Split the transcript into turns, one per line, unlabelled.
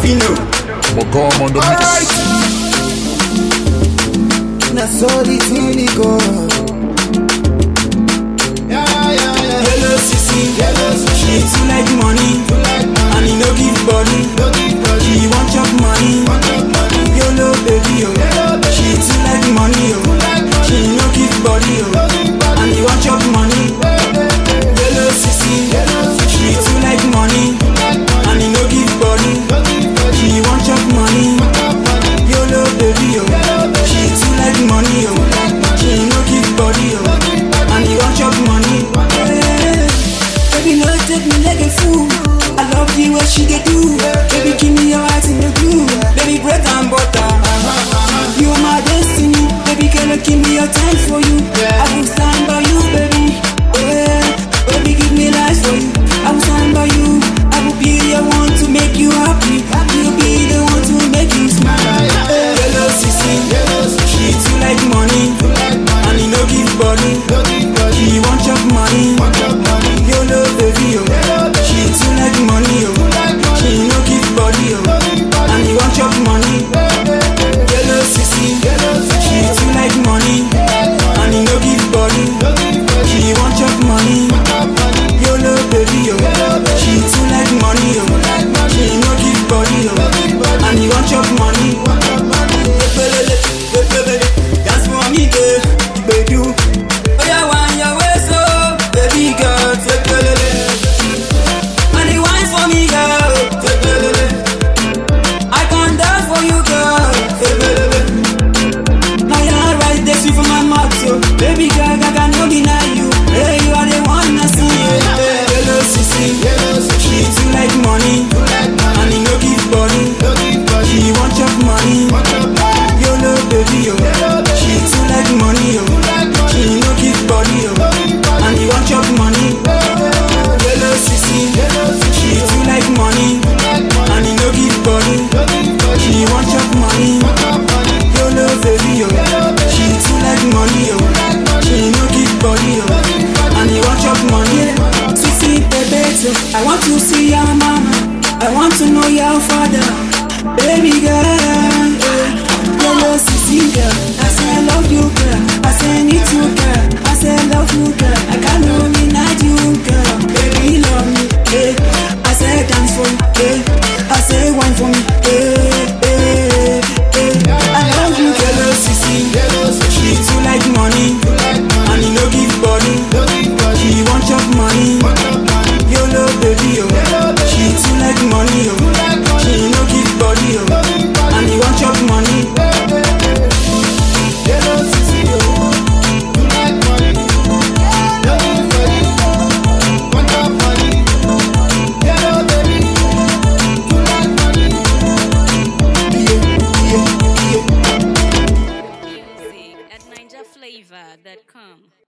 Fino.
Magam on the mix.
Alright.
Na so the thing dey go. Yeah, yeah, yeah.
Yellow sissy,
Yellow sissy.
she too like money,
You like money,
and he no give body.
no give body.
She want chop money,
Want your money,
yolo baby oh.
Yellow baby.
She too like money oh,
like money.
she no give body
no
oh,
give body.
and he want chop money. Yellow sissy,
Yellow sissy.
she too like money,
You like money,
and he no give body.
no give body.
She want chop money,
Want your money,
yolo baby oh. She too like money oh, she no give body oh, and he want chop money. Yeah. Baby, no take me like a fool. I love the way she dey do. Baby, give me your heart in the glue. Baby, bread and butter. You are my destiny. Baby, can I give me your time for you? I will stand by you, baby. Yeah. Baby, give me life for you. I will stand by you. I will be the one to make you happy. You'll be the one to make you smile. Yellow sissy,
Yellow sissy.
she too like money,
You like money,
and he no give body.
no give body.
She want chop money.
Want your money,
YOLO baby oh, she too like money oh,
like money.
she no give body
no
oh,
give body.
and he want chop money. Yellow sissy,
Yellow sissy.
she too like money, and he no give body.
No give body.
She want chop money.
Want your money,
YOLO baby oh, she too like money oh, she no give body oh, and he want chop money.
want your money.
Epelele, epelele, dance for me girl, baby. Oya wan your waist oh, baby girl, epelele. And the wine for me girl, epelele. I can dance for you girl, epelele. Now you're right there, sweet for my mouth so, baby girl, I can no deny you. Hey, you are the one I see. Hey, hello sissy,
Yellow sissy.
she too like money,
You like money,
and he no give body.
no give body.
She want chop money.
Want your money,
YOLO baby oh, she too like money oh,
like money.
she no give body oh, and he want chop money. Yellow sissy, she too like money,
like money,
and he no give body.
no give body.
She want chop money.
Want your money,
YOLO baby oh, she too like money oh, she no give body oh, and he want chop money. Sissy baby, so I want to see your mama, I want to know your father, baby girl. Yeah. Yellow sissy girl, I say I love you girl, I say I need you girl, I say I love you girl, I can't nominate you girl, baby love me, yeah. I say dance for me, yeah. I say wine for me, yeah, yeah, yeah. I love you, yellow sissy,
Yellow sissy.
she too like money,
like money,
and he no give body,
no give body.
she want chop money,
Want your money,
yolo baby oh, she too like money oh,
like money.
she no give body oh, and he want chop money.
Yellow sissy, oh. You like money, no give body. Want your money, yellow baby. You like money, yeah, yeah, yeah.
Music at NinjaFlavor.com.